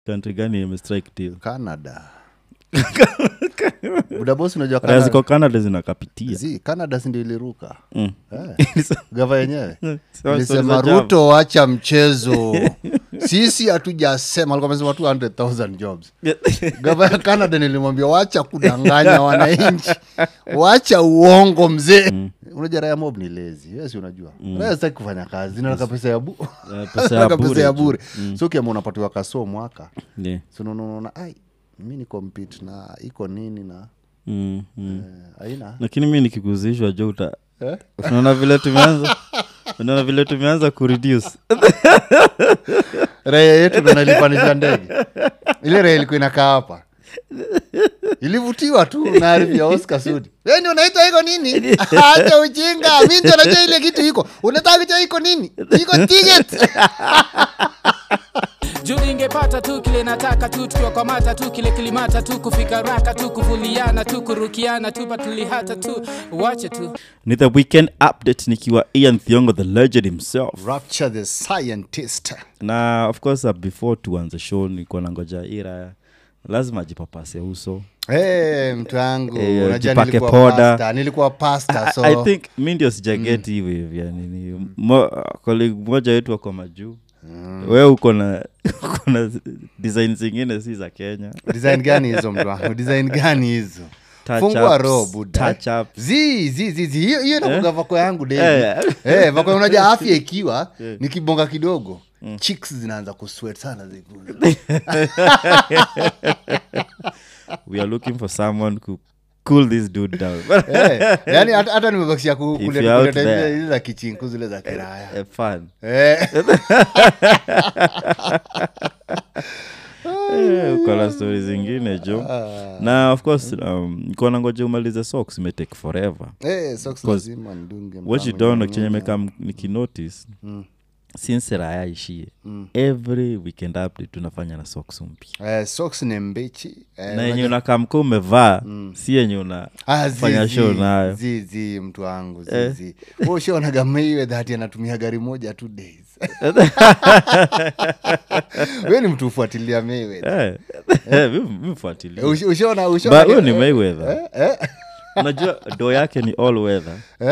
country gani imestrike deal canada budabos unajua raya Canada- ziko canada zinakapitia Zi, canada sindio iliruka Mm. Eh, gava yenyewe Sawa, ilisema stories za ruto wacha mchezo sisi hatujasema alikuwa amesema 200000 jobs gava ya canada nilimwambia wacha kudanganya wananchi wacha uongo mzee unajua raya mob ni lezi yes unajua raya sitaki kufanya kazi nataka pesa ya bu Eh, pesa ya Nataka bure pesa ya tu. bure so ukiama unapatiwa kasoo mwaka Yeah. sunaona ai mi ni compete na iko nini na Mm, mm. eh, aina lakini mi nikiguzishwa jo uta eh? unaona vile tumeanza unaona vile tumeanza kureduce raya yetu ndo nalipanisha ndege ile raya ilikuwa inakaa hapa ilivutiwa tu na arifu ya oscar sudi weni unaitwa iko nini acha ujinga mi ndio najua ile kitu iko unataka kujua iko nini iko ticket juu ingepata tu kile nataka tu tukiwakwamata tu kile kilimata tu kufika raka tu kuvuliana tu kurukiana tu patulihata tu wache tu ni the weekend update nikiwa ian thiongo the legend himself rapture the scientist na of course uh, before tuanze show nilikuwa nangoja ira lazima ajipapase uso hey, mtu wangu Eh, unajua jipake nilikuwa poda. pasta, nilikuwa pasta so I, I think mi ndio sijageti hivi hivi yani ni mo, colleague mmoja wetu wako majuu we uko na uko na design zingine si za kenya design gani hizo mtu wangu design gani hizo Touch fungua ups, roho buda touch ups. zi zi zi zi hiyo hiyo inakuga vako yangu Eh. dei eh vako unajua afya ikiwa nikibonga kidogo chicks zinaanza kusweat sana zikuza we are looking for someone to cool this dude down eh yani hata hata nimebakishia ku- If kuleta you're out kuleta there. zile zile za kichinku zile za kiraya Eh, fun eh Eh, uko na stori zingine jo na of course um, nikuwa nangoja umalize socks imetake forever eh socks lazima ndunge what you mtamu don't know nyanya. chenye mekam nikinotice since raya ishie every weekend update tunafanya na socks mpya eh socks ni mbichi eh, na yenye unakamka umevaa si yenye una Ah, zi, fanya zi, show nayo. zi, zi, mtu wangu zi, Eh. zi. Wewe ushaonaga Mayweather ati anatumia gari moja two days we ni mtu ufuatilia Mayweather. Eh, eh, mi- mi mfuatilia. Eh, ush- ushaona But ushaona huyo ni Mayweather. eh, unajua do yake ni all weather eh,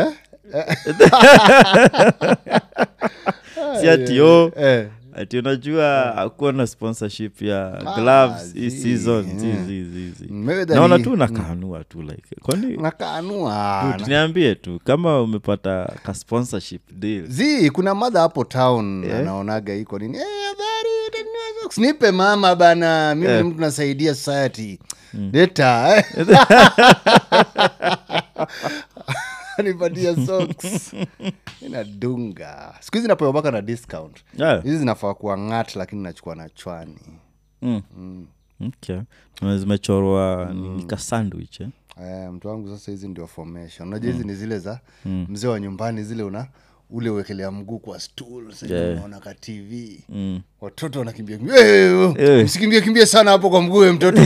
si ati o eh. ati unajua akuwa na sponsorship ya gloves hii zi, season eh. zi, zi, zi, zi. Mayweather naona ni- tu nakanua tu like kwani nakanua Dude, niambie tu kama umepata ka sponsorship deal zi kuna madha hapo town anaonaga iko nini Eh, habari utanunua socks? nipe mama bana mimi ni mtu nasaidia society leta eh. nipatia socks inadunga siku hizi napewa mpaka na discount Yeah. hizi zinafaa kuwa ngat lakini nachukua na chwani Mm. okay Na zimechorwa ni ka sandwich eh? Eh, mtu wangu sasa hizi ndio formation unajua hizi ni zile za mzee wa nyumbani zile una ule uwekelea mguu kwa stool sasa Yeah. unaona ka tv mm. watoto wanakimbia kimbia "Eh, Eh. msikimbie kimbie sana hapo kwa mguu we mtoto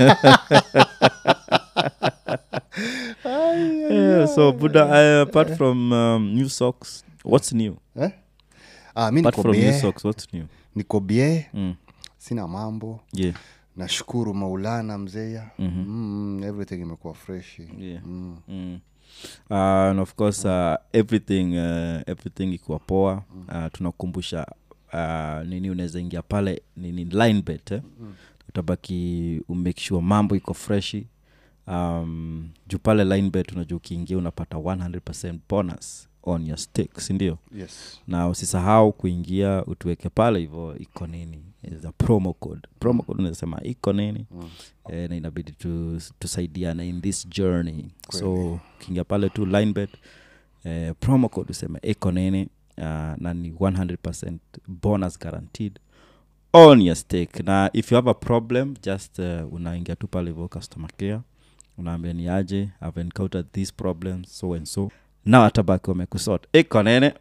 yeah, so buda uh, apart from um, new socks what's new eh? ah, mi apart niko from new bie socks what's new niko bie mm. sina mambo yeah nashukuru maulana mzeya mm, everything imekuwa freshi yeah mm. Uh, and of course uh, everything uh, everything ikiwa poa uh, tunakumbusha uh, nini unaweza ingia pale nini line bet eh? utabaki umake sure mambo iko freshi um, juu pale line bet unajua ukiingia unapata 100 bonus on your stake sindio yes na usisahau kuingia utuweke pale hivo iko nini is a promo code promo code unasema iko nini mm. e, na inabidi tu, tusaidiane in this journey so ukiingia pale tu linebet eh, promo code useme iko nini uh, na ni 100 bonus guaranteed on your stake na if you have a problem just uh, unaingia tu pale hivo customer care unaambia ni aje i've encountered these problems so and so na watabaki wamekusort iko nene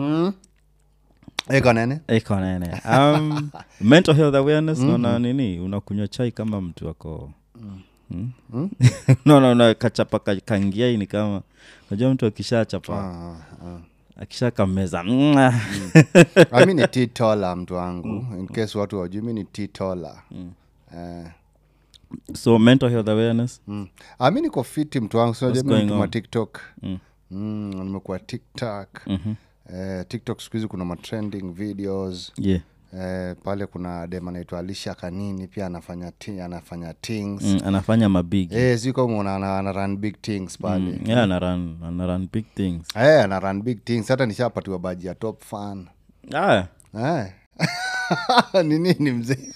eko nene iko nene um, mental health awareness naona nini unakunywa chai kama mtu ako mm. naona una kachapa ka- kangia hii ni kama najua mtu akishachapa Ah, ah. akisha kameza mwah. Ah, mi ni titola mtu wangu in case watu wajui mi ni titola Eh, so mental health awareness mm. Ah, mi niko fiti mtu wangu sinajua mi going nituma on? tiktok Mm. Mm, nimekuwa tiktok Mhm. eh, tiktok siku hizi kuna matrending videos yeah eh, pale kuna dem anaitwa alisha kanini pia anafanya ti, anafanya things mm, anafanya mabig eh, si kama una- ana, ana run big things pale mm, yeah, anaran anaran big things eh, ana run big things hata nishapatiwa baji ya top fan ah, eh. ni nini mzee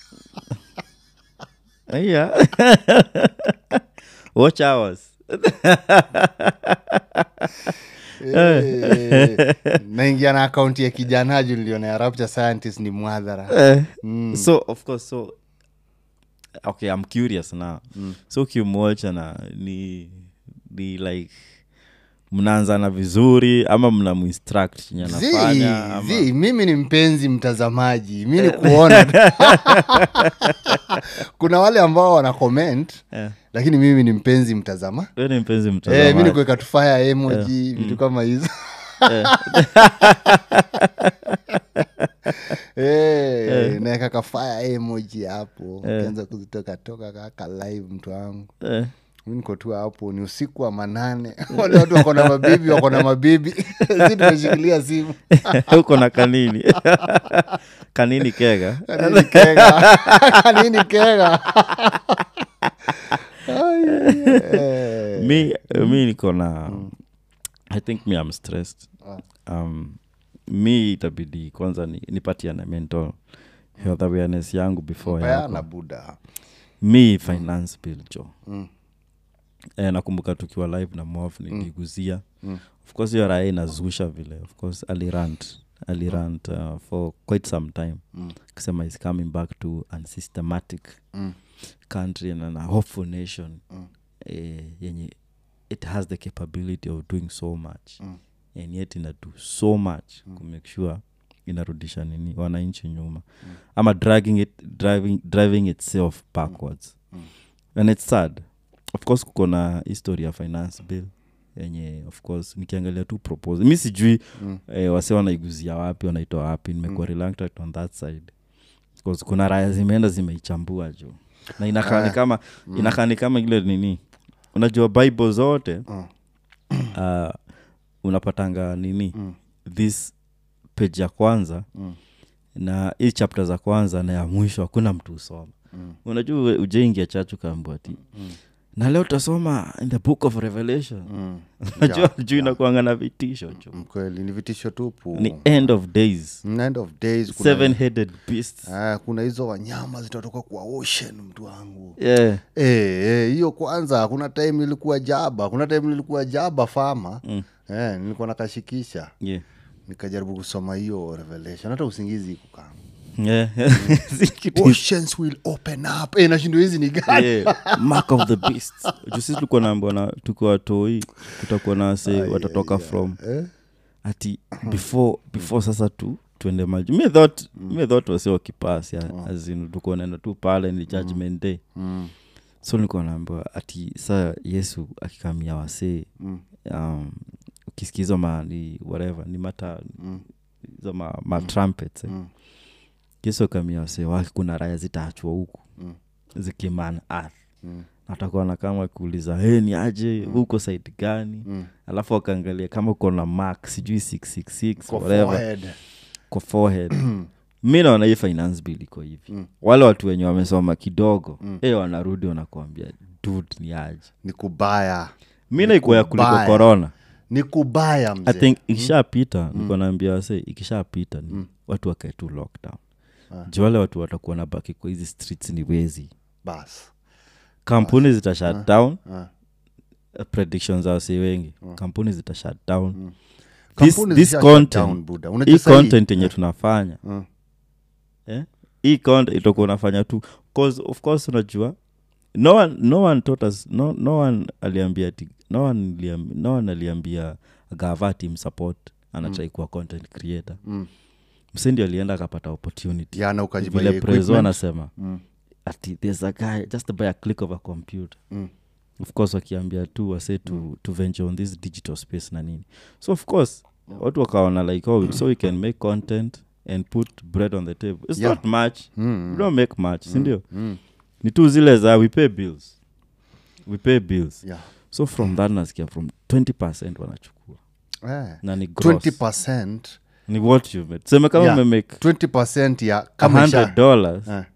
yeah. watch hours Eh, naingia na akaunti ya kijana ju niliona ya rapture scientist ni mwadhara Eh, so of course so okay i'm curious now so ukimwacha na ni ni like mnaanzana vizuri ama mnamuinstruct chenye Zi, anafanya ama zi, mimi ni mpenzi mtazamaji mi ni kuona tu. kuna wale ambao wana comment Eh, lakini mimi ni mpenzi mtazama wewe ni mpenzi Eh, mi mtazamaji ni kuweka tufaya emoji vitu kama hizo Eh, naeka kafaya emoji hapo kianza kuzitoka toka kaka live mtu wangu Eh, mi niko tu hapo ni usiku wa manane wale watu wako na mabibi wako na mabibi si tumeshikilia simu uko na kanini kanini kega kanini kega kanini kega Ai, eh. mi mi niko na i think me i'm stressed um, mi itabidi kwanza ni- nipatiane mental health awareness yangu before Peana yako buda mi finance bill jo Mm. eh, nakumbuka tukiwa live na mof niliguzia of course hiyo raya inazusha vile of course alirant alirant uh, for quite some time Mm. akisema is coming back to unsystematic Mm. country and a hopeful nation Mm. eh, yenye it has the capability of doing so much Mm. and yet ina do so much mm. kumake sure inarudisha nini wananchi nyuma mm. ama dragging it, driving, driving itself backwards Mm. and it's sad of course kuko na history ya finance bill yenye of course nikiangalia tu propose mi sijui Mm. eh, wase wanaiguzia wapi wanaitoa wapi nimekuwa reluctant on that side Because kuna raya zimeenda zimeichambua juu na inakaa ni Ah. kama inakaa ni kama ile nini unajua bible zote Mm. uh, unapatanga nini Mm. this page ya kwanza Mm. na hii chapter za kwanza na ya mwisho hakuna mtu usoma Mm. unajua uwe- ujaingia chachu kaambwati Mm. na leo utasoma in the book of revelation Mm. unajua Yeah, juu inakuanga na vitisho jo mkweli ni vitisho tupu ni end of days Mm, end of days kuna, seven headed beasts Ah, kuna hizo wanyama zitatoka kwa ocean mtu wangu yeah. Eh, eh, hiyo kwanza kuna time nilikuwa jaba kuna time nilikuwa jaba fama Mm. eh, nilikuwa nakashikisha Yeah. nikajaribu kusoma hiyo revelation hata usingizi ikukaa Yeah. Si kitu- oceans will open up eh, nashindwa hizi ni gani Yeah, mark of the beast juu sisi tulikuwa naambwa na tukiwa toi kutakuwa na wase watatoka from eh? ati before before sasa tu tuende maji mi thought mi thought wase wakipas ya azin tulikuwa naenda tu pale ni judgment day mm. so nilikuwa naambiwa ati saa yesu akikamia wasee Mm. um, ukisikiza ma ni whatever ni mata Mm. hizo ma, ma trumpets eh. Mm. yesu akamia wasee wake kuna raya zitaachwa huku Mm. zikiman earth Mm. atakuwa na kama kuuliza hey, ni aje huko side gani Mm. alafu akaangalia kama uko na mark sijui 666 Kwa whatever forehead. kwa forehead mi naona hii finance bill iko hivi Mm. wale watu wenye wamesoma kidogo mm. e wanarudi wanakuambia dud ni aje ni kubaya mi naikuwa ya kuliko kubaya. corona ni kubaya i mzee think ikishapita mm. niko naambia wase ikishapita ni watu wakae tu lockdown Ah. juu wale watu watakuwa na baki kwa hizi streets ni wezi bas kampuni zita shut down Ah. predictions za wasi wengi kampuni zita shut down Mm. this, Kampuni this zisha shut content down, buda. hii Unajua sahi- content yenye tunafanya Mm. eh? hii content itakuwa unafanya tu cause of course unajua no one, no one taught us, no, no one aliambia ati no one, aliam, no one aliambia gava team support anatrai kuwa content creator Mm. msendi alienda akapata opportunity yana ukajibaia vile prezo equipment. anasema Mm. ati there's a guy just by a click of a computer Mm. of course wakiambia tu wase to, to venture on this digital space na nini so of course watu wakaona like oh, so we can make content and put bread on the table it's Yeah. not much Mm, we don't make much sindio mm. ni tu zile za we pay bills we pay bills Yeah. so from that nasikia from 20 percent wanachukua Eh. na ni gross 20 ni what you made seme kama Yeah. umemake 20 ya kama 100 isha dollars Eh.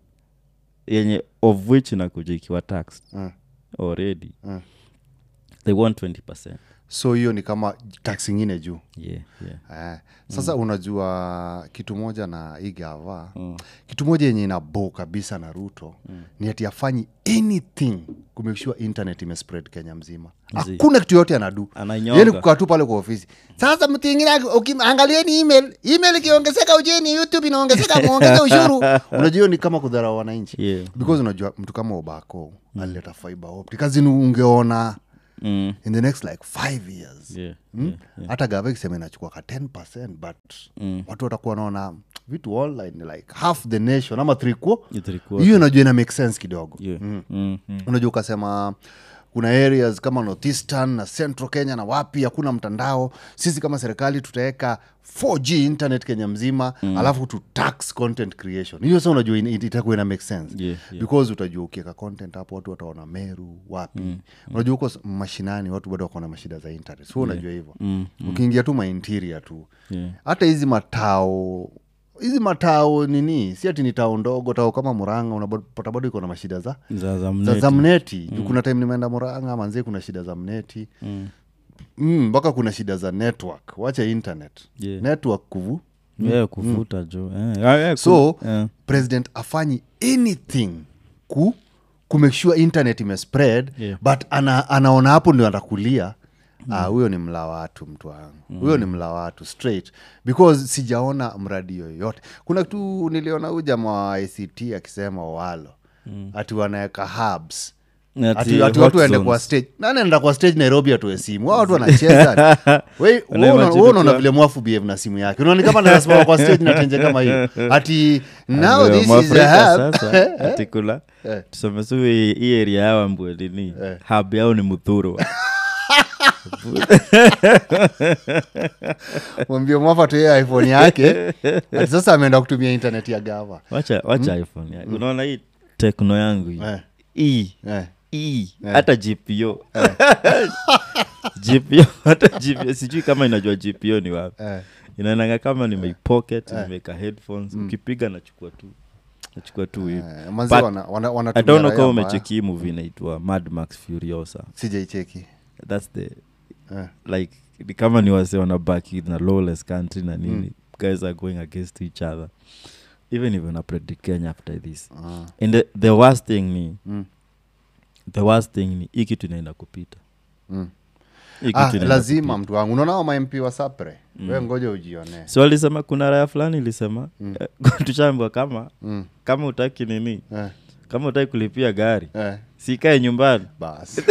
yenye of which inakuja ikiwa taxed Eh. already Eh. they want 20 percent so hiyo ni kama tax ingine juu yeah, yeah. Eh, sasa mm. unajua kitu moja na igava mm. kitu moja yenye inabo kabisa na ruto mm. ni ati afanyi anything kumekishua internet imespread kenya mzima Mzi. hakuna kitu yote anadu Ananyonga. yani kukaa tu pale kwa ofisi sasa mtu ingine aki- uki- angalieni email email ikiongezeka ujeni youtube inaongezeka muongeze ushuru unajua hiyo ni kama kudharau wananchi Yeah. because unajua mtu kama obako mm. alileta fiber optic kazini ungeona Mm. in the next like five years Yeah, Mm? hata gava ikisema inachukua ka 10 but Mm. watu watakuwa naona vitu online ni like half the nation ama three quo Ni three quarter. hiyo unajua ina make sense kidogo Yeah. Mm. Mm, mm. unajua ukasema kuna areas kama northeastern na central kenya na wapi hakuna mtandao sisi kama serikali tutaweka 4g internet kenya mzima mm. alafu tu tax content creation hiyo sa unajua ina- itakuwa ina make sense Yeah, yeah. because utajua ukiweka content hapo watu wataona meru wapi mm. unajua huko s- mashinani watu bado wako na mashida za internet so unajua hivyo Mm, ukiingia tu mainteria tu Yeah. hata hizi matao hizi matao nini si ati ni tao ndogo tao kama muranga unapata bado iko na mashida za za za za, mneti. za mneti mm. kuna time nimeenda muranga manzie kuna shida za mneti Mm. Mm, mpaka kuna shida za network wacha internet Yeah. network kuvu Yeah, kuvuta jo Eh, ah, yeah, ku- so eh. president afanyi anything ku kumake sure internet imespread Yeah. but ana, anaona hapo ndio atakulia Ah, huyo ni mla watu mtu wangu huyo ni mla watu straight because sijaona mradi yoyote kuna kitu niliona huyu jamaa wa ict akisema walo ati wanaweka hubs Ati ati, ati hot watu waende zones. kwa stage nani anaenda kwa stage nairobi atoe simu Hao watu wanacheza We- Una wewe una- imagine wewe unaona ukiwa- vile mwafu behave na simu yake unaona kama nasimama kwa stage na tenje kama hiyo ati now Ndio, this is Mwafrika a hub sasa ati kuna Eh. tuseme su hii hii area yao ambwelini Eh. hab yao ni muthurwa mwambie mwafa tuye iphone yake ati sasa ameenda kutumia internet ya gava wacha wacha iphone yake unaona hii tekno yangu hii Eh. hii eh. hii hata gpo gpo hata gpo sijui kama inajua gpo ni wapi Eh. inaenanga kama nimeipocket nimeweka headphones ukipiga nachukua tu nachukua tu hivi Eh, manzi But wana- wana- i wanatumia don't know raia kama mbaya. umecheki hii movie inaitwa mad max furiosa sijaicheki that's the Eh. like ni kama ni wase wanabaki na lawless country na nini guys are going against each other even if una predict kenya after this Ah. and the, the worst thing ni Mm. the worst thing ni hii kitu inaenda kupita Mm. Hii kitu Ah, inaenda lazima mtu wangu unaona mamp wa sapre we ngoja ujionee so walisema kuna raya fulani ilisema eh, tushaambwa kama Mm. kama utaki nini Eh. kama utaki kulipia gari Eh. sikae nyumbani basi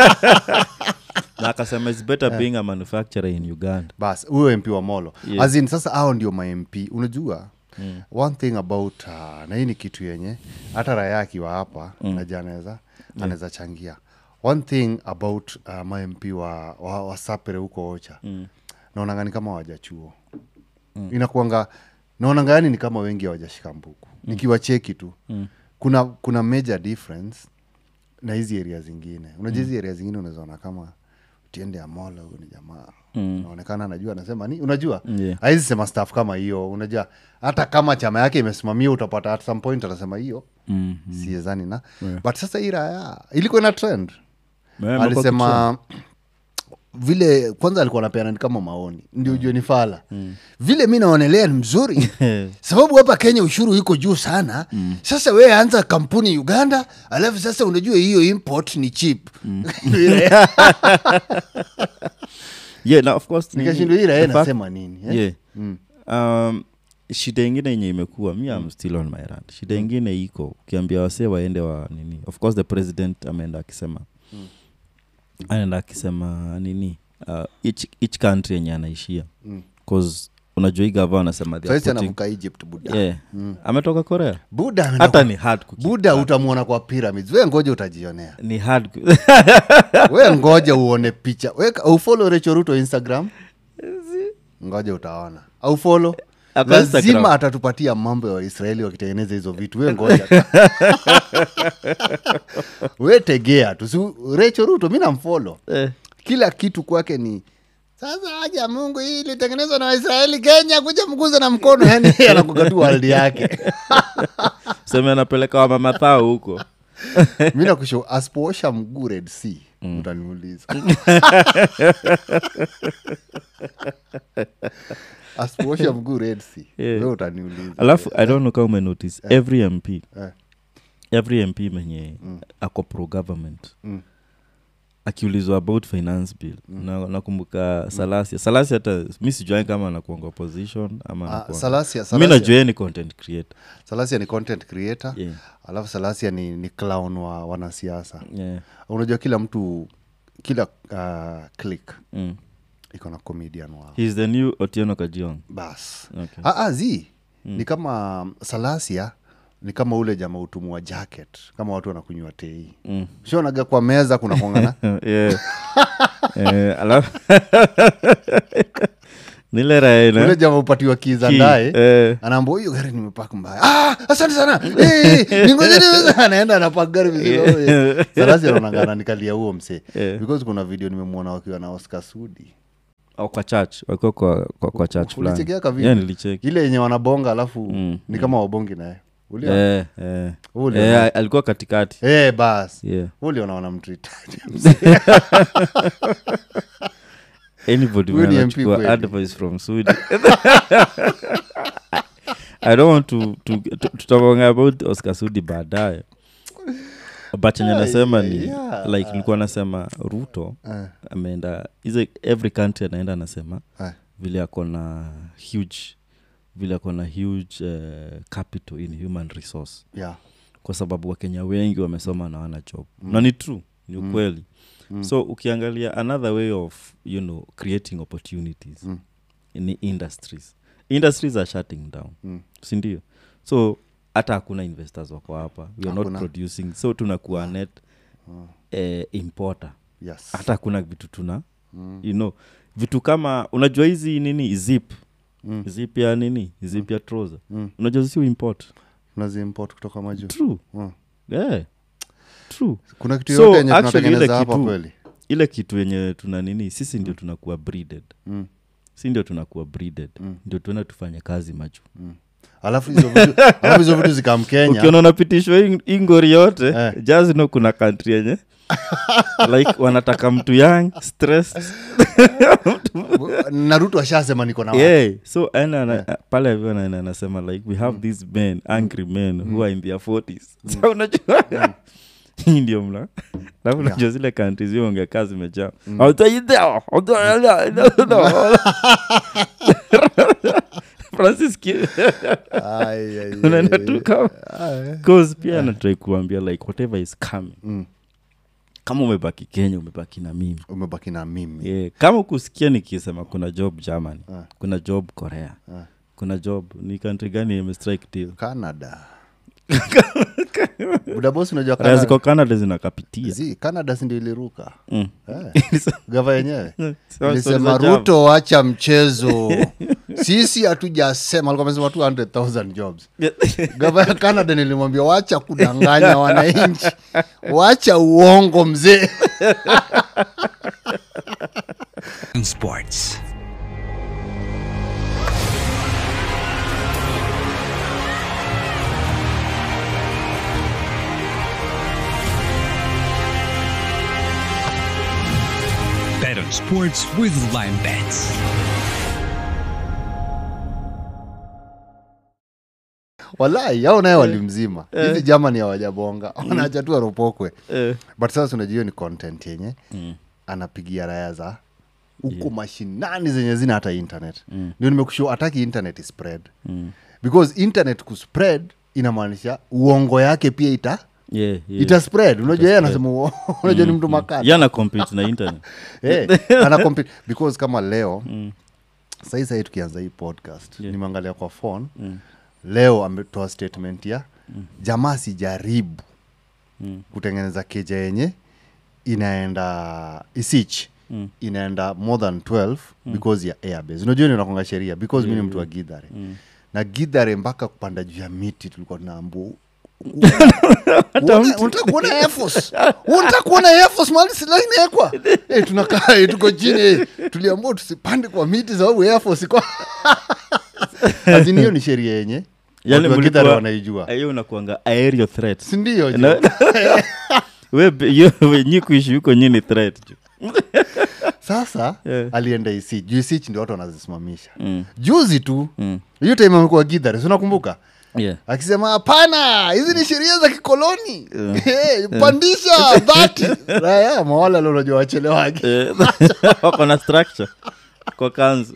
na akasema its better being a manufacturer in uganda bas huyo mp wa molo Yeah. yeah. azin sasa hao ndio mamp unajua mm. one thing about uh, na hii ni kitu yenye hata raya akiwa hapa mm. naja anaweza anaweza changia one thing about uh, mamp wa, wa, wa sapere huko ocha mm. naonanga ni kama wajachuo mm. inakuanga naonanga yani ni kama wengi hawajashika mbuku mm. nikiwacheki tu mm. kuna kuna major difference na hizi area zingine unajua hizi area zingine unawezaona kama tiende amola huyu ni jamaa mm. naonekana anajua anasema ni unajua Yeah. haizi sema staff kama hiyo unajua hata kama chama yake imesimamia utapata at some point atasema hiyo mm. siezani na but sasa hii raya ilikuwa ina trend Mema alisema vile kwanza alikuwa anapeana ni kama maoni ndio ujue ni fala vile mi naonelea ni mzuri sababu hapa kenya ushuru iko juu sana sasa we anza kampuni uganda alafu sasa unajua hiyo import ni cheap yeah na of course ni- nikashindwa hii raia the fact- nasema nini eh? yeah. Mm. um, shida ingine yenye imekuwa mi am still on my rand shida ingine iko ukiambia wasee waende wa nini of course the president ameenda akisema anaenda akisema nini uh, each, each country yenye anaishia Mm. cause unajua hii gava anasema they are saisi putting- anavuka egypt buda yeah. ametoka korea buda ameenda hata kwa- ni hard kuki- buda utamwona kwa pyramids we ngoja utajionea ni hard ku- we ngoja uone picha We ka- ufolo recho ruto instagram ngoja utaona au folo Ako lazima Instagram. atatupatia mambo ya waisraeli wakitengeneza hizo vitu we ngoja we tegea tu Si- Rachel ruto mi namfolo Eh. kila kitu kwake ni sasa haja mungu hii ilitengenezwa na waisraeli kenya kuja mguza na mkono yani anakuga tu waldi yake seme anapeleka wamamathao huko mi nakusho asipoosha mguu red sea utaniuliza asipoosha mguu red sea Yeah. we utaniuliza alafu i don't know kama umenotice every mp Eh. every mp mwenye ako pro government Mm. akiulizwa about finance bill na nakumbuka salasia salasia hata mi sijuani kama anakuanga opposition ama Ah, anakuanga- Salasia- mi Salasia- najua yeye ni content creator salasia ni content creator Yeah. alafu salasia ni, ni clown wa wanasiasa yeah. unajua kila mtu kila uh, click mm. iko na comedian wao He's the new otieno kajiong bas Okay. ah, ah, zi ni kama salasia ni kama ule jama utumu wa jacket kama watu wanakunywa tei Mm. shonaga kwa meza kuna kongana yeah. eh, alafu nile raena ule jama upatiwa kiza ndae eh, anaamba huyu gari nimepaka mbaya ah, asante sana Eh, ningojeni basi." anaenda anapaka gari vizuri Eh, salasi anaonangana nikalia huo msee Yeah. because kuna video nimemwona wakiwa na oscar sudi au kwa church wakiwa kwa, kwa, kwa church fulani Ulichekia ka video? yeah, nilicheki ile yenye wanabonga alafu Mm, ni kama wabongi naye Uliona? eh, eh. Uliona? Eh, alikuwa katikati Eh, bas yeah. uliona wanamtritaje anybody Huyu ni mwenye MP anachukua kweli. advice from Sudi. i don't want to, to, to tutaonga about oscar sudi baadaye but chenye nasema ni yeah. like nilikuwa nasema ruto Eh, ameenda hizo every country anaenda anasema eh, vile ako na huge vile ako na huge uh, capital in human resource yeah. kwa sababu wakenya wengi wamesoma na wana job mm. na ni true ni ukweli mm. so ukiangalia another way of you know creating opportunities Mm. ni industries industries are shutting down Mm. sindio so hata hakuna investors wako hapa we are not Hakuna. producing so tunakuwa net eh, importer yes hata hakuna vitu tuna mm. you know vitu kama unajua hizi nini zip Mm. zip ya nini zip ya trouser Mm. unajua si import unaziimport kutoka majuu true Mm. yeah. true kuna kitu So, yote yenye actually, ile tunatengeneza hapa kitu- kweli ile kitu yenye tuna nini sisi ndio tunakuwa breeded Mm. si ndio tunakuwa breeded Mm. ndio tuenda tufanye kazi maju alafu hizo vitu alafu hizo vitu zikamkenya ukiona unapitishwa hii- hii ngori yote Eh. just know kuna country yenye like wanataka mtu young stressed naruto ashasema niko na watu. yeah. so ana ana- pale hivyo ana- anasema like we have these men angry men who are in their 40s so unajua hii ndio mla alafu unajua zile countries hiyo ongekaa zimejaa I'll tell you there. I'll tell you there. francis Ki- Ai, ai, ai, unaenda ai. tu kama cause pia anatrai kuambia like whatever is coming Mm. kama umebaki kenya umebaki na mimi umebaki na mimi yeah. kama kusikia nikisema kuna job germany Ah. kuna job korea Ah. kuna job ni country gani imestrike deal canada budabos unajua raya Canada- ziko canada zinakapitia Zi, canada sindio iliruka Mm. Eh, gava yenyewe So- ilisema so- so- ruto wacha mchezo sisi hatujasema alikuwa amesema 200000 jobs gava ya canada nilimwambia wacha kudanganya wananchi wacha uongo mzee Sports. Bet on sports with Lime Bets. walai ao naye walimzima hizi jamani hawajabonga wanaacha tu aropokwe Eh. but sasa unajua hiyo ni content yenye anapigia raya za huko mashinani zenye zina hata internet ndio nimekushow ataki internet spread because internet kuspread inamaanisha uongo yake pia ita Yeah, yeah. ita spread unajua yeye anasema uo- unajua ni mtu makati yana compete na internet Eh, ana compete because kama leo sahii sahii tukianza hii podcast Yeah. nimeangalia kwa phone leo ametoa statement ya jamaa sijaribu kutengeneza keja yenye inaenda isich mm. inaenda more than 12 mm. because ya airbase unajua ninakonga sheria because mm. mi ni mtu wa gidhare mm. na gidhare mpaka kupanda juu ya miti tulikuwa tunaambu unataka kuona Air Force? unataka kuona Air Force mahali silaha inawekwa Eh, tunakaa eh, tuko chini eh, tuliambua tusipande kwa miti sababu Air Force iko Azini hiyo ni sheria yenye yani watu wa Gitare mlikuwa- wanaijua hiyo unakuanga aerial threat sindio Na- we be- yo- we- nyi kuishi huko nyini threat ju. sasa Yeah. alienda isi juu isich ndio watu wanazisimamisha Mm. juzi tu Mm. hiyo time amekuwa gidhare sinakumbuka yeah. akisema hapana hizi ni sheria za kikoloni Eh, pandisha dhati raya mawala leo unajua wachelewaji Eh, wako na structure kwa kanzu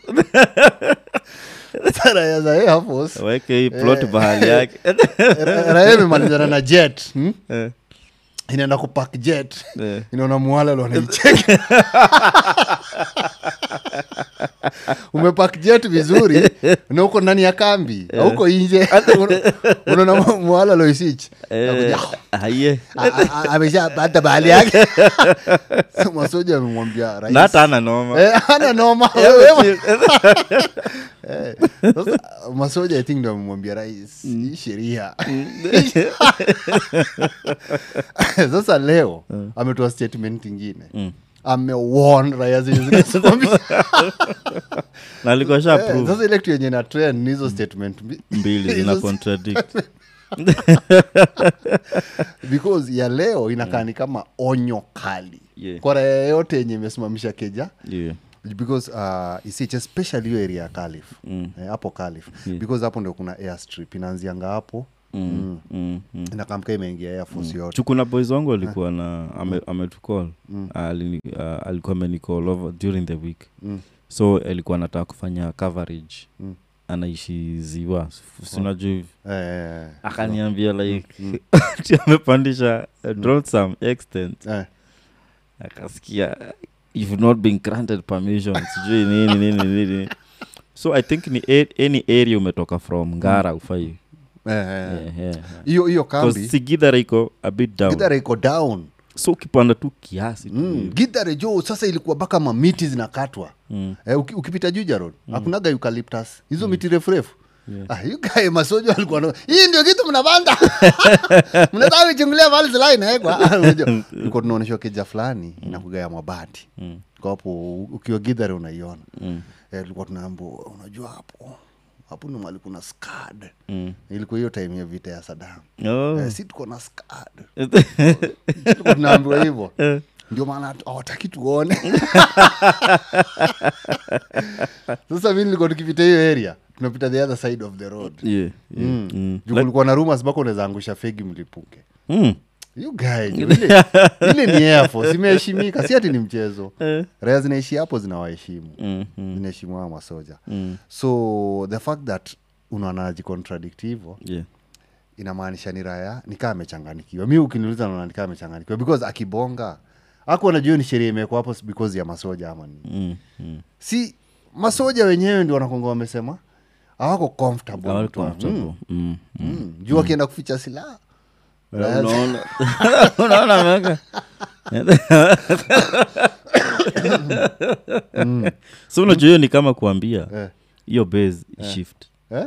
raya za Air Force waweke hii plot bahali yake Ra- raya imemalizana na jet hmm? Eh, inaenda kupak jet eh. inaona mwalalo anaicheka umepak jet vizuri na uko ndani ya kambi auko nje Una- unaona mwalalo isich Eh, aye ameshapata bahali yake So masoja amemwambia rais na hata ana noma Eh, ana noma wewe. Eh, sasa masoja i think ndo amemwambia rais hii sheria sasa leo ametoa statement ingine amewon raya zenye zinasimamia. na alikuwa sha Eh, approve sasa ile kitu yenye na trend ni hizo statement mbi- mbili zina hizo- contradict because ya leo inakaa ni kama onyo kali Yeah. kwa raya yote yenye imesimamisha keja yeah. because uh, isich especially hiyo area ya kalif mm. eh, hapo kalif Yeah. because hapo ndio kuna airstrip inaanzianga hapo mm. mm, mm. inakamka imeingia air force yote chukuna boys wangu alikuwa na ame- ametucall Alini- uh, alikuwa amenicall over during the week Mm. so alikuwa anataka kufanya coverage anaishi ziwa sinajuu hivi eh, eh, akaniambia like ati amepandisha uh, drawn some extent eh, akasikia you've not been granted permission sijui nini nini nini so i think ni a- any area umetoka from ngara ufai eh, eh. Yeah, yeah, yeah. hiyo hiyo 'Cause kambi sigidhara iko a bit down gidhare iko down so ukipanda tu kiasi tu mm. gidhare jo sasa ilikuwa mpaka mamiti zinakatwa Mm. eh, uki, ukipita juja road hakunaga eucalyptus hizo miti refu refu Ah, you guy masoja walikuwa na hii ndio kitu mnapanda mnataka kuchungulia mahali silaha inawekwa Unajua, ulikuwa tunaonyeshwa keja fulani inakuga ya mabati kwa hapo u- ukiwa gidhare unaiona eh, tulikuwa tunaambua unajua hapo hapo ni mali kuna skad Mm. ilikuwa hiyo time ya vita ya sadam Oh. eh, si tuko na skad tulikuwa tunaambiwa hivyo ndio maana hatu- hawataki tuone sasa mi nilikuwa tukipita hiyo area tunapita the other side of the road Yeah, yeah. Mm. Mm. juu kulikuwa na rumas mpaka unaweza angusha fegi mlipuke Mm. you guy jo, ile, ile ni air force imeheshimika si ati ni mchezo raya zinaishi hapo zinawaheshimu Mm, mm, zinaheshimu hawa masoja mm. so the fact that unaanajicontradict hivo Yeah. inamaanisha ni raya nikaa amechanganikiwa mi ukiniuliza naona nikaa amechanganikiwa because akibonga aku anajua ni sheria imewekwa hapo si because ya masoja ama nini Mm, mm. si masoja wenyewe ndio wanakonga wamesema hawako comfortable Hawako mtu wa- comfortable. Mm. Mm, mm. juu akienda kuficha silaha Eh, unaona unaona ameweka so unajua hiyo ni kama kuambia Eh. hiyo base shift eh?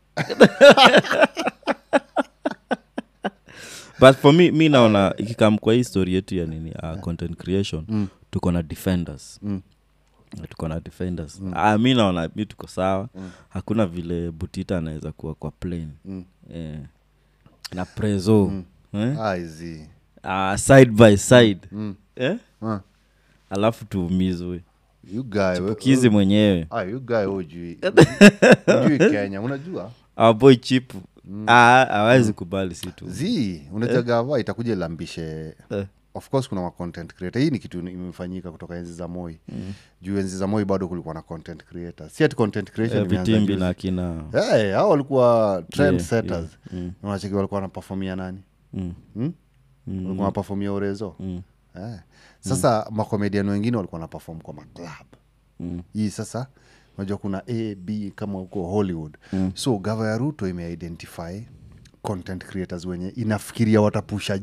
but for me mi naona ikikam kwa hii story yetu ya nini uh, content creation mm. tuko na defenders Mm. tuko na defenders mm. uh, mi naona mi tuko sawa mm. hakuna vile butita anaweza kuwa kwa plane Mm. eh, na prezo mm. eh? Ah, hizi. uh, side by side Mm. eh? Ah, alafu tuumizwe you guy, we- chipukizi mwenyewe Ah, you guy hujui hujui kenya unajua our boy chipu Ah, hawezi kubali si tu z unajagava itakuja ilambishe Eh. of course kuna ma content creator hii ni kitu imefanyika kutoka enzi za moi mm. juu enzi za moi bado kulikuwa na content creator si ati content creation Eh, imeanza vitimbi juzi. na akina hey, hao walikuwa trend Yeah, setters yeah, mm. unacheki walikuwa wanapafomia nani mm, hmm? walikuwa wanapafomia urezo mm, eh. sasa mm. makomedian wengine walikuwa wanapafom kwa maclub mm, hii sasa unajua kuna a b kama huko hollywood mm. so gava ya ruto imeidentify content creators wenye inafikiria watapusha je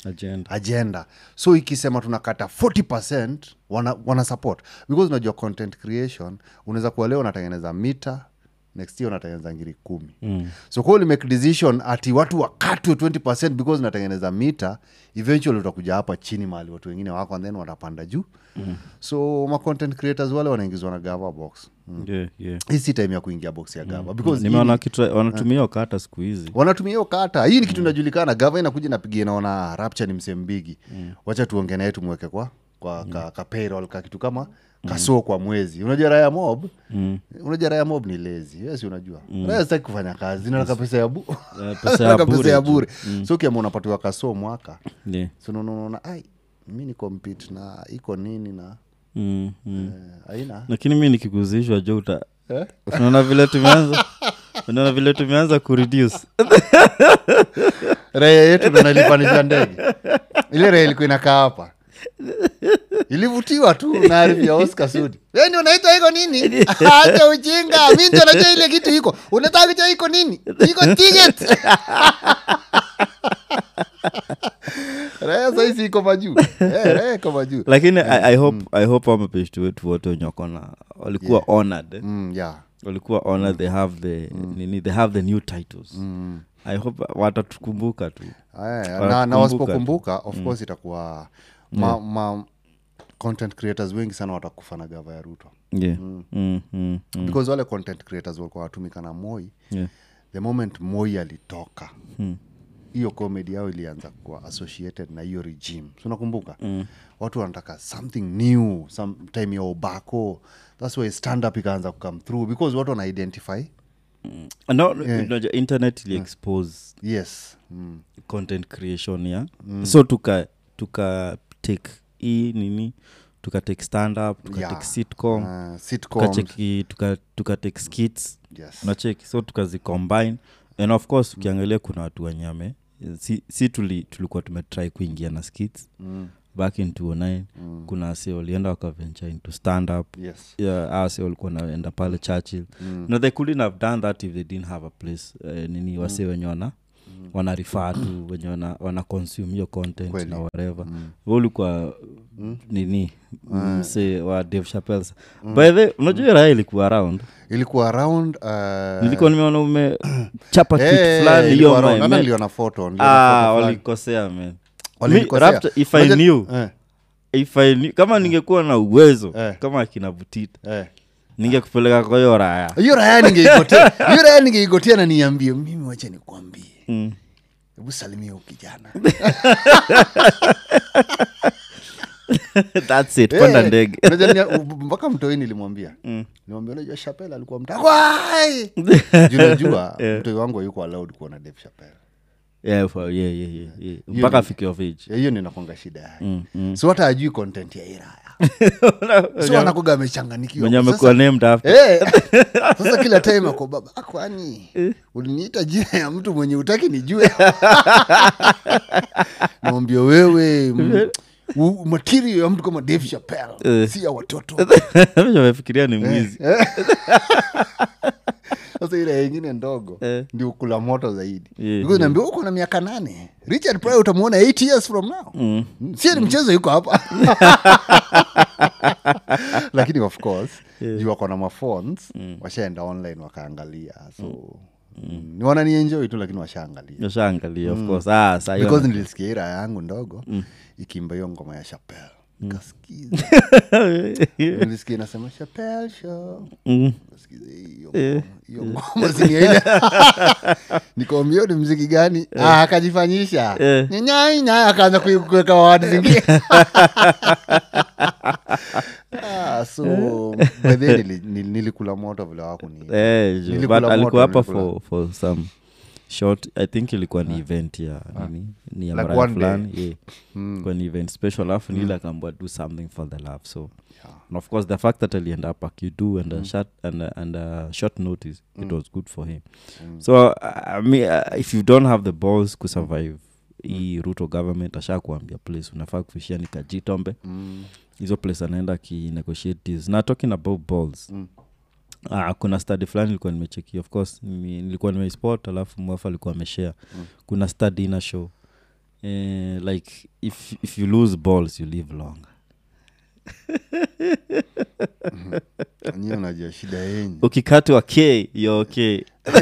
agenda agenda so ikisema tunakata 40 wana, wana support because unajua content creation unaweza kuwa leo unatengeneza mita next year unatengeneza ngiri kumi mm. so kwa make decision ati watu wakatwe 20 because unatengeneza mita eventually utakuja hapa chini mahali watu wengine wako and then watapanda juu mm. so ma content creators wale wanaingizwa na gava box mm. yeah, yeah. hii si time ya kuingia box ya gava because hii nimeona ni- kitu wanatumia hiyo kata siku hizi wanatumia hiyo kata hii ni kitu inajulikana gava inakuja napigia naona rapture ni msembigi mm. wacha tuonge naye tumweke kwa kwa ka, ka payroll ka kitu kama kasoo kwa mwezi unajua raya mob mm. unajua raya mob ni lezi yes unajua mm. raya sitaki kufanya kazi nataka pesa ya bu Eh, pesa ya Nataka bure pesa ya tu. bure so ukiama unapatiwa kasoo mwaka yeah. so unaona- unaona ai mi ni compete na iko nini na mm, mm. eh, aina lakini mi nikiguzishwa jo uta Eh? unaona vile tumeanza unaona vile tumeanza kureduce raya yetu ndo nalipanisha ndege ile raya ilikuwa inakaa hapa ilivutiwa tu na arifu ya oscar sudi weni unaitwa iko nini acha ujinga mi ndio najua ile kitu iko unataka kujua iko nini iko ticket raya saisi iko majuu Eh, raya iko majuu lakini I, I hope, I hope wamapeshti wetu wote wenye wakona walikuwa honored eh? mm, yeah. walikuwa honored they have the nini they have the new titles mm. i hope watatukumbuka tu Aya, na, Wanatukumbuka na tu. wasipokumbuka of course itakuwa ma, ma content creators wengi sana watakufa na gava ya ruto yeah. mm. Mm, mm, mm. because wale content creators walikuwa watumika na moi Yeah. the moment moi alitoka hiyo comedy yao ilianza kuwa associated na hiyo regime so unakumbuka mm. watu wanataka something new some time ya obako thats why stand up ikaanza kukame through because watu wana identify no, unajua internet ili expose yes mm. content creation ya so tuka tuka take hii nini tuka take stand up tuka Yeah. take sitcom uh, sitcoms tukacheki tuka, tuka take skits yes unacheki so tukazicombine and of course ukiangalia kuna watu wenyame si, si tuli, tulikuwa tumetry kuingia na skits mm. back in 209 mm. kuna ase walienda wakaventure into stand up yes yeah, ase walikuwa naenda pale churchill mm. no they couldn't have done that if they didn't have a place uh, nini wase wenye wana wana rifaa tu wenye wana, wana consume hiyo content Kweli. na whatever mm. ulikuwa nini mse wa dave chapels by the unajua raha ilikuwa around ilikuwa around uh, nilikuwa nimeona umechapa eh, kitu fulani ilikuwa hiyo around. my- Hata me- niliona photo niliona ah photo fulani. walikosea man Walinikosea. Mi- Raptor, if I Unajua- knew eh, if I knew, kama ningekuwa na uwezo Eh. kama akina butita eh. ningekupeleka kwa hiyo raya hiyo raya ningeigotea hiyo raya ningeigotea na niambie mimi wacha nikwambie Mm. hebu salimia huyu kijana thats it panda Eh, ndege unajua nia- u- mpaka mtoi nilimwambia nilimwambia unajua shapel alikuwa mtakwai junajua mtoi wangu ayuko allowed kuona dave shapel yeah, for, yeah, yeah, yeah, yeah. mpaka afike of age hiyo ninakwanga shida yake Mm, mm. so hata ajui content ya iraya so anakuga amechanganikiwa mwenye Sasa- amekuwa named after Eh, sasa kila time ako baba "Ah, kwani uliniita jina ya mtu mwenye utaki nijue naambia wewe m- u- material ya mtu kama dave chapel Eh. si ya watoto amefikiria ni mwizi sasa ile ingine ndogo Eh. ndio kula moto zaidi Yeah, because naambia uko na miaka nane richard Pryor utamwona 8 years from now Mm. si ni mchezo yuko hapa lakini of course juu wako na maphones washaenda online wakaangalia so mm. ni wananienjoy tu lakini washaangalia nashaangalia of course ah, saa hiyo because nilisikia ira yangu ndogo ikimba hiyo ngoma ya chapel kasikiza nilisikia inasema chapel show Mm. Nasikiza hiyo ngoma- hiyo ngoma sinia ile nikaambia ni mziki gani Ah, akajifanyisha Eh. nyanyainya akaanza kui- kuweka wawadi zingine Ah, so by the way nili- nili- nilikula moto vile wakuni Eh, ju- Nilikula but moto, alikuwa hapa nilikula. for, for some short i think ilikuwa ni event ya nini ni ya Like mraya one day. fulani yeah. kwa ni event special alafu nile akaambua do something for the love so and of course the fact that alienda up akidu and, a short, and, a, and a short notice it was good for him so uh, I mean, uh, if you don't have the balls kusurvive hii ruto government asha kuambia place unafaa kufishia ni kajitombe hizo place anaenda akinegotiate deals na talking about balls Mm. Ah, kuna study fulani nilikuwa nimecheki of course nimi- nilikuwa nimeispot alafu mwafu alikuwa ameshare mm. kuna study ina show eh, like if, if you lose balls you live longer nyi unajua shida yenyu ukikatwa k yo okay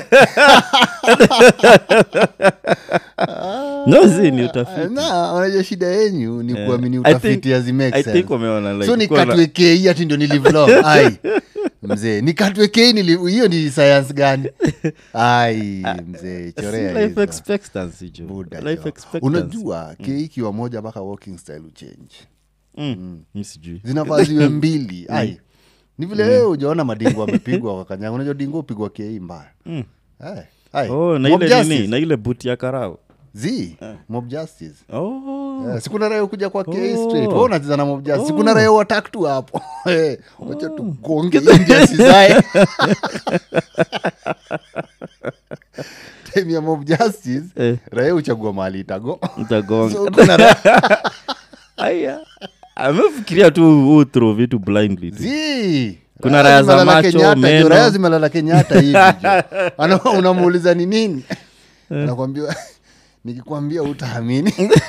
no zi ni utafiti na unajua shida yenyu ni Yeah. kuamini I utafiti think- hazimake I sense. think wameona like so kuwa na- nikatwe kei ati ndio nilivlog ai mzee nikatwe kei nili- hiyo ni science gani ai mzee Si chorea life hizo. expectancy jo Buda life jo. expectancy unajua kei ikiwa moja mpaka walking style uchange mm. mi sijui zinafaa ziwe mbili ai ni vile wewe ujaona madingo amepigwa kwa kanyanga unajua dingo upigwa kei mbaya Ai, ai. oh na Mob ile justice. nini na ile buti ya karao Zi, mob justice oh Eh, sikuna raia kuja kwa K Oh. straight Wewe unacheza na mob justice sikuna raia watak tu hapo Eh, wacha tugonge india sizae time ya mob justice Eh. raia uchagua mahali itago mtagonga So, kuna ra- aya amefikiria tu utro vitu blindly tu. Zi. Kuna Raya raya za zimelala macho, Kenyatta, jo, meno. raya zimelala kenyatta hivi jo. Ana- unamuuliza ni nini nakwambia nikikwambia utaamini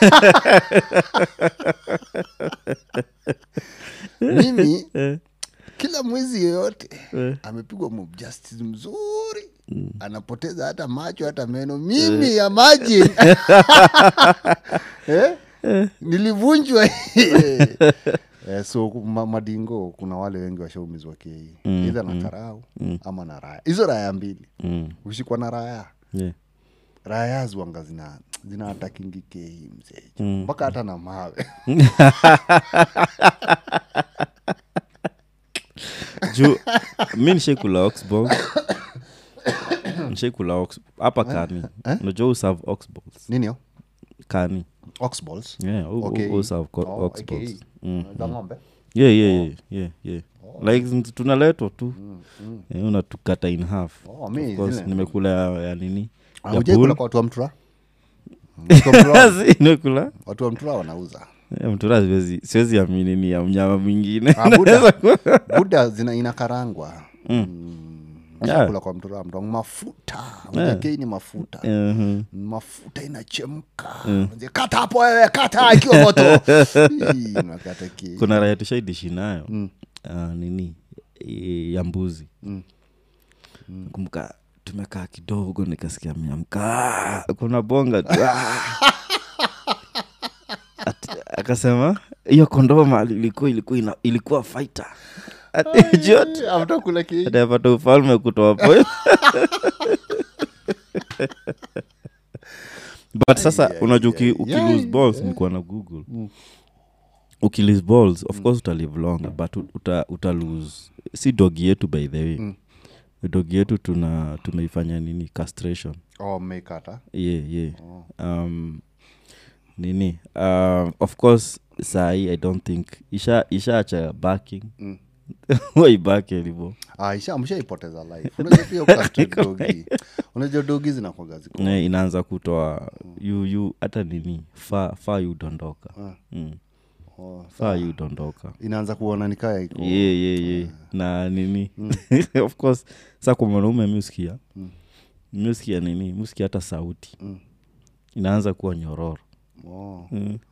mimi kila mwezi yoyote amepigwa mob justice mzuri anapoteza hata macho hata meno mimi imagine eh? nilivunjwa Eh, so ma, madingo kuna wale wengi washaumizwa kei mm, idha na karau ama na raya hizo raya mbili Mm. ushikwa na raya Yeah. raya zwanga zina zina atakingi kei mzee mpaka hata na mawe juu mi nishaikula oxballs nishaikula ox hapa kani unajua userve oxballs nini yo kani oxballs yeah, u- u- Okay. userve co- Oh, oxballs AKE. Mm, za ng'ombe yeah, yeah, yeah, yeah, yeah. like zi- tunaletwa tu Eh, unatukata in half Oh, mi Of course, zile- nimekula ya, ya nini Ah, ya hujai bull. kula kwa watu wa mtura Watu wa Mtura- Si, nimekula watu wa mtura wanauza Eh, mtura siwezi siwezi amini ni ya mnyama mwingine Ah, buda buda zina inakarangwa mm. Yeah. kula kwa mtura mtu mafuta yeah. ni mafuta Mhm. mafuta inachemka Mzee, kata hapo wewe kata ikiwa moto Hii, unakata ki- kuna raya tushaidishi nayo Ah, nini eh, ya mbuzi kumbuka tumekaa kidogo nikasikia miamka kuna bonga tu Ah. Ati- akasema hiyo kondoo mali ilikuwa ilikuwa ina, ilikuwa fighter Ati, jioni, After kula ki- atapata ufalme kutoa po but sasa unajua uki, uki yeah, lose balls nikuwa na google uki lose balls of course utalive longer but ut- uta, uta lose si dogi yetu by the way dogi yetu tuna tumeifanya nini castration Oh, mmekata yeah, yeah. Um, nini um, of course sahii i don't think isha ishaacha backing mm. waibaki alivo Ah, isha mshaipoteza life unajua pia ukastrate dogi unajua dogi zinakwaga ziko Ne, inaanza kutoa yu yu hata nini faa fa yu dondoka mm. Oh, faa yu dondoka inaanza kuona nikaya iko ye ye ye na nini of course sa kwa mwanaume miuskia miuskia nini miuskia hata sauti inaanza kuwa nyororo oh.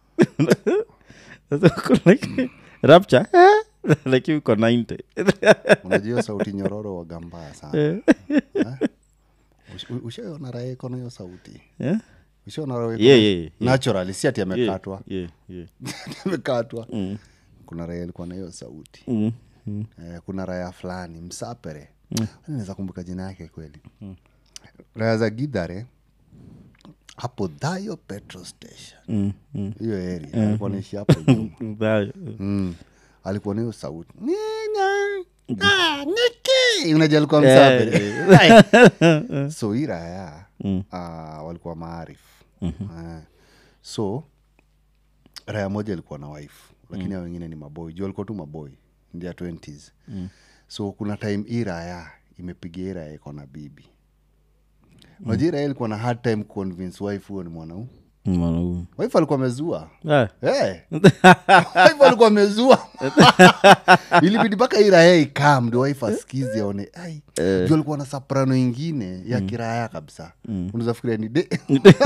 Sasa uko like rapture like uko 90 unajua hiyo sauti nyororo waga mbaya sana Eh? Ush- u- ushaiona raha iko na hiyo sauti Yeah? ushaona raha iko Yeah, na- yeah, yeah. naturally si ati Yeah, amekatwa yeah, yeah. amekatwa kuna raha ilikuwa na hiyo sauti Mm, mm. eh, kuna raya fulani msapere naweza kumbuka jina yake kweli raya za gidhare hapo dhayo petrol station Mm, mm. hiyo area alikuwa naishi hapo nyuma Mbaya. mm. alikuwa na hiyo sauti Nina, ah, Niki. unajua alikuwa Yeah, msapere Ai. so hii raya ah, walikuwa maarif Ah. so raya moja ilikuwa na wife lakini hao wengine ni maboy juu walikuwa tu maboy ndia 20s so kuna time hii raya imepiga hii raya iko na bibi unajua hii raya ilikuwa na hard time convince wife huyo ni mwanau mwanaume wife alikuwa amezua Ah, hey. wife alikuwa amezua ilibidi mpaka irae ikam ndio wife asikizi aone ai juu alikuwa na soprano ingine ya kiraya kabisa unaweza fikiria ni de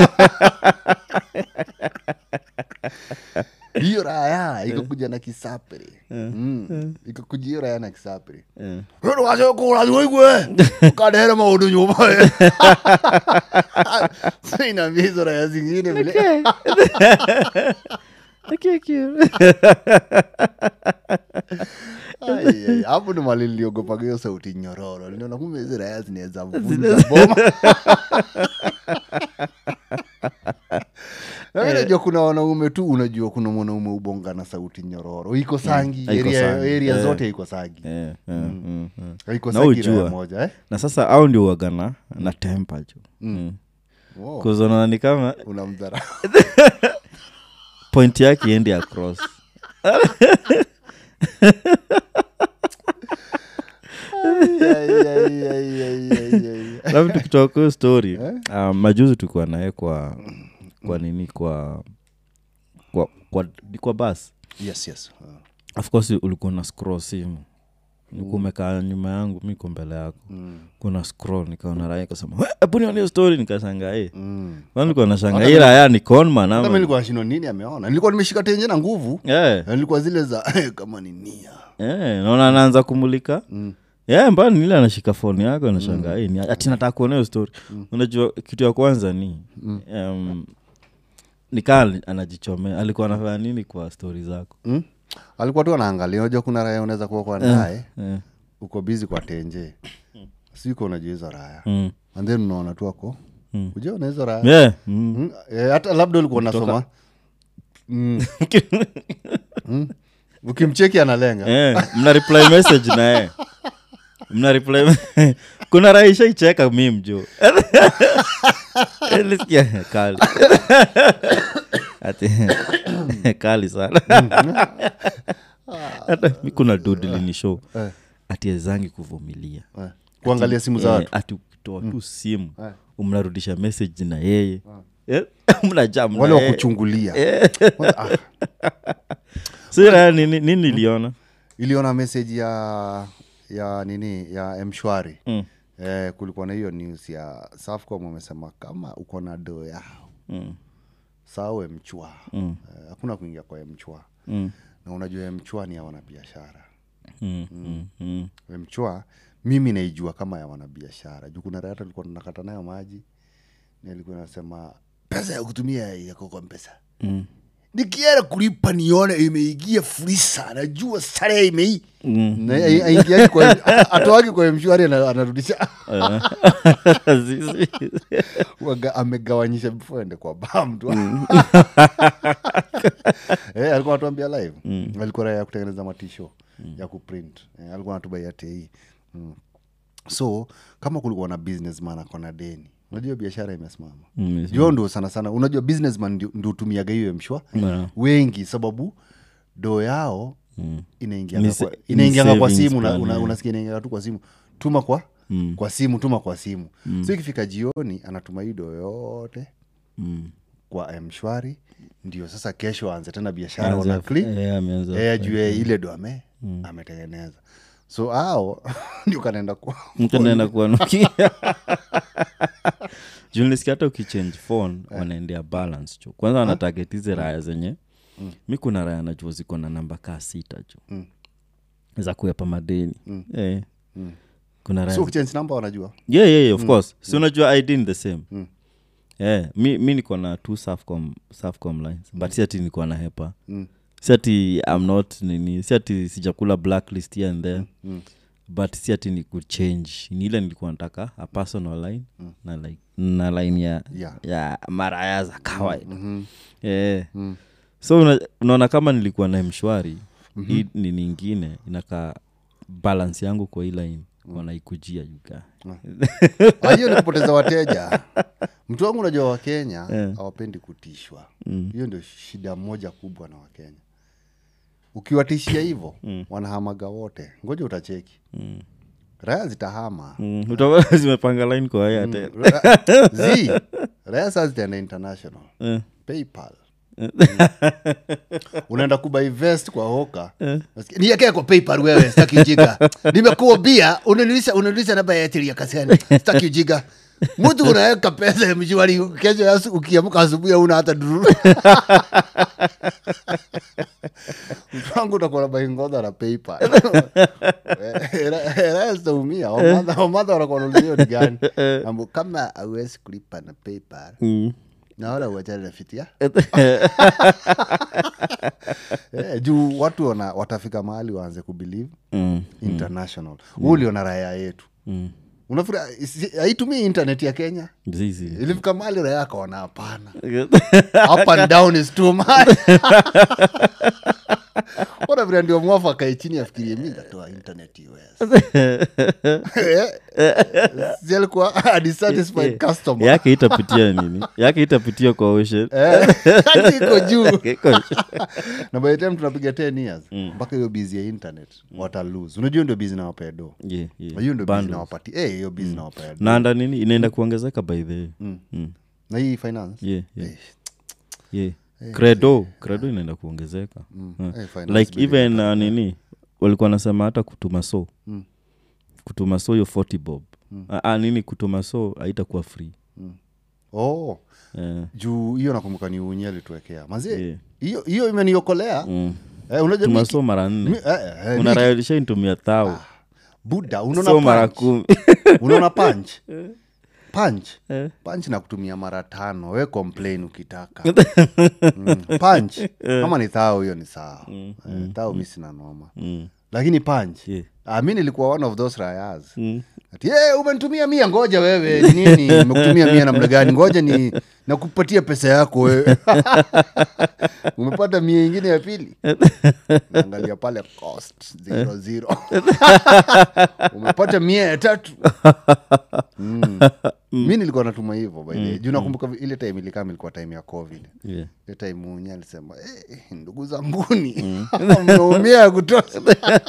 hiyo raya ikakuja na kisapre Mm. ikakuja hiyo raya na kisapre eh. wacokoraigwe kadere maundu nyuma inaambia hizo raya zingine vile Ai, ai, hapo ndo mali niliogopaga hiyo sauti nyororo niliona kumbe hizi raya zinaweza vunja boma Na mimi najua kuna wanaume tu unajua kuna mwanaume ubonga na sauti nyororo iko sangi haiko area, sangi, area eh. zote iko sangi Eh, eh, mm, mm. haiko Na sangi raya ujua. moja eh? na sasa au ndio wagana na tempa jo mm. Wow, kuzonana ni kama unamdhara point yake iendi across labda tukitoka kwa hiyo story um, majuzi tulikuwa naye kwa kwa nini kwa kwa kwa, ni kwa bas yes yes uh, of course ulikuwa na scroll simu ulikuwa umekaa nyuma yangu mi ko mbele yako mm, kuna scroll nikaona raya kasema hebu nione hiyo story nikashanga e mm. nilikuwa nashanga hii raya ni conman Hata mi ama nilikuwa nashindwa nini ameona nilikuwa nimeshika tenje na nguvu Eh, Na nilikuwa zile za kama ni nia eh, naona anaanza kumulika Mm. yeah, mbani nile anashika foni yako anashanga mm. ni ati nataka kuona hiyo story unajua kitu ya kwanza ni um, nikaa anajichomea alikuwa anafanya nini kwa stori zako mm? alikuwa tu anaangalia unajua kuna raya unaweza kuwa kwa naye eh. uko bizi kwa tenje siko unajua hizo raya mm. and then unaona tu ako Mm. ujaona hizo raya yeah. mm. Mm, eh, hata labda ulikuwa unasoma Mm. Mm. ukimcheki analenga eh, mna reply message naye mna reply kuna raisha icheka mim jo lisikia kali ati kali sana hata mi kuna dudilini show Eh. ati ezangi kuvumilia Eh, kuangalia simu za Eh, watu ati ukitoa tu simu Eh. mnarudisha message na yeye Eh, mnajam na wale yeye. wakuchungulia ah, Sira, nini nini iliona iliona message ya ya nini ya mshwari Mm. eh, kulikuwa na hiyo news ya safcom wamesema kama uko na doo yao Mm. sawe mchwa Mm. Eh, hakuna kuingia kwa mchwa Mm. na unajua mchwa ni ya wanabiashara Mm. Mm. Mm. mchwa mimi naijua kama ya wanabiashara juu kuna rata tulikuwa tunakata nayo maji nilikuwa nasema pesa ya kutumia yako kwa mpesa Mm. nikienda kulipa nione imeingia furisa najua sare imei Mm. Na ai- aingiagi kwa atoagi kwa mshwari ana- anarudisha Zizi. Waga- amegawanyisha before ende kwa bam tu eh, alikuwa anatuambia live alikuwa raya ya kutengeneza matisho ya kuprint eh, alikuwa anatubaia tei mm. so kama kulikuwa na businessman akona deni unajua biashara imesimama Mm, jo ndo sana sana unajua businessman ndio ndio hutumiaga hiyo mshwa Yeah. wengi sababu doo yao Mm. inaingianga Ni kwa, sa- inaingianga ni kwa savings simu una, plan, una, yeah. unasikia inaingianga tu kwa simu tuma kwa Mm. kwa simu tuma kwa simu so ikifika jioni anatuma hii doo yote Mm. kwa mshwari ndio sasa kesho aanze tena biashara Anza- wana click eh, ameanza- eh, ajue ile do ame ametengeneza so ao ndio kanaenda kwa mtu naenda kuanukia junilisikia hata ukichange phone wanaendea balance cho kwanza wanatagetize raya zenye mi kuna raya najua ziko na namba kaa sita cho Mm. za kuepa madeni eh. kuna raya so ukichange namba wanajua yeah, yeah, yeah, of course si unajua id ni the same Mm. yeah, mi, mi niko na two safcom, safcom lines but si ati niko na hepa Mm. si ati am not nini si ati sijakula blacklist here and there Mm. but si ati ni kuchange ni ile nilikuwa nataka a personal line na, like, na line ya, Yeah. ya maraya za kawaida Mhm. yeah. Mm. so una, unaona kama nilikuwa na mshwari mm-hmm. hii ni ningine inakaa balance yangu kwa hii line wanaikujia yuga Ah, hiyo ni kupoteza wateja mtu wangu unajua wakenya Eh. hawapendi kutishwa hiyo ndio shida moja kubwa na wakenya ukiwatishia hivyo wanahamaga wote ngoja utacheki raya zitahama mm. utaona zimepanga line kwa haya tena Ra- zi raya saa zitaenda international Eh. paypal unaenda kubai vest kwa hoka Nasikia, niekee kwa paypal wewe staki ujiga nimekuambia unanulisha unanulisha namba ya Airtel ya kasani staki ujiga mtu unaweka pesa ya mshwari kesho ya asu- ukiamka asubuhi una hata dururu mtu wangu utakuwa na baingodha na paypal rastaumia wamadha wanakuwa naulizia ni gani Ambu, kama auwezi kulipa na paypal Mm. naona uachane na fitia eh, juu watu wana, watafika mahali waanze kubelieve Mm. international huu uliona raya yetu Mm. unafura haitumii internet ya kenya Zizi. ilifika mahali raya akaona hapana up and down is too much ona vile ndio mwafu akae chini afikirie mi ndatoa internet us si alikuwa a dissatisfied customer yake itapitia nini yake itapitia kwa ocean Eh, hadi iko juu Iko- na by the time tunapiga 10 years mpaka hiyo bizi ya internet wata lose unajua ndio bizi nawapea do Yeah, yeah. hiyo ndio bizi Bundles. nawapati Eh, hiyo bizi nawapea do naanda nini inaenda kuongezeka by the way. Mm. na hii finance Yeah, yeah. Eh, yeah. credo credo inaenda kuongezeka Uh. Eh, finance like bill even uh, nini walikuwa nasema hata kutuma so Mm. kutuma so hiyo 40 bob Ah, ah, nini kutuma so haitakuwa free oh Eh, juu hiyo nakumbuka ni unye alituwekea mazie Yeah. hiyo hiyo imeniokolea mm. eh, unajua tuma mi- so mara mi- nne eh, eh, eh, mi- unarayalisha intumia thao buda so unaona mara punch kumi unaona punch punch Eh. punch na kutumia mara tano we complain ukitaka mm. punch kama ni thao hiyo ni sawa eh, thao mi sina noma Mm. lakini punch Yeah. ah, mi nilikuwa one of those rayas Mm. ati hey, umenitumia mia ngoja wewe ni nini nimekutumia mia namna gani ngoja ni nakupatia pesa yako wewe umepata mia ingine ya pili naangalia pale cost zero zero umepata mia ya tatu mm. mi nilikuwa natuma hivyo by the way. juu nakumbuka ile time ilikama ilikuwa time ya covid Yeah. ile time unye alisema eh, ndugu zanguni mmeumia ya kutosha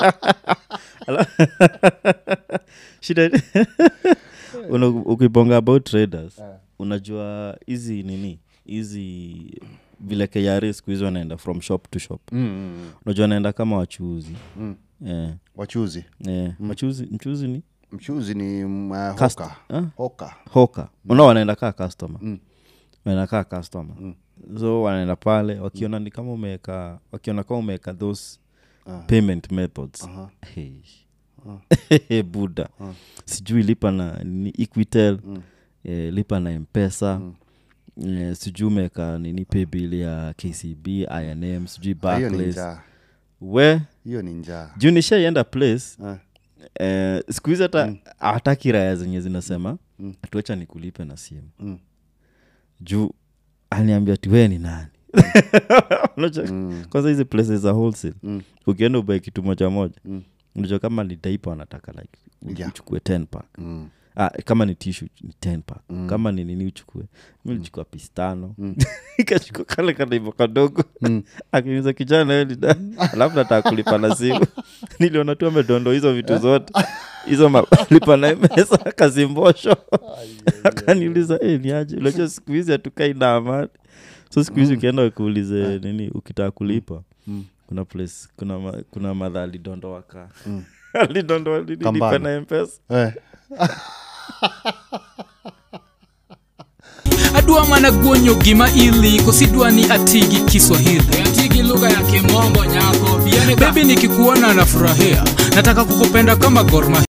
shida Una- ukibonga about traders unajua hizi nini hizi vile KRA siku hizi wanaenda from shop to shop mm, mm, unajua wanaenda kama wachuuzi mm. eh, wachuzi eh, wachuuzi mchuzi ni mchuzi ni mm, uh, Cust- hoka ah? hoka hoka unao wanaenda kaa customer Mm. wanaenda kaa customer so wanaenda pale wakiona ni kama umeweka wakiona kama umeweka those payment methods Aha. hey. buda sijui lipa na ni equitel eh, lipa na mpesa eh, sijui umeweka nini paybill ya kcb inm sijui Ah, hiyo ni Barclays. njaa we hiyo ni njaa juu nishaienda place Ah. eh, siku hizi hata hataki raya zenye zinasema tuacha nikulipe na simu Mm. juu aniambia ti wee ni nani Unajua, kwanza hizi places za wholesale Mm. ukienda ubae kitu moja moja Mm. unajua kama ni daipa wanataka like u- Yeah. uchukue 10 pack Mm. ah, kama ni tishu ni 10 pack kama ni nini uchukue mi lichukua pistano ikachukua kale kadaivo kadogo akiuza kijana hiyo lida alafu nataka kulipa na simu niliona tu amedondo hizo vitu zote hizo malipa na mesa kazimbosho akaniuliza hey, niaje unajua siku hizi hatukai na amani so siku hizi ukienda ukuulize nini ukitaka kulipa kuna place kuna, ma, kuna madha alidondoa ka alidondoa nini lipa Kambana. na mpesa Eh. adwa mana guonyo gima ili kosidwa ni atigi kiswahili atigi lugha ya kimombo nyako bebi nikikuona nafurahia nataka kukupenda kama gorma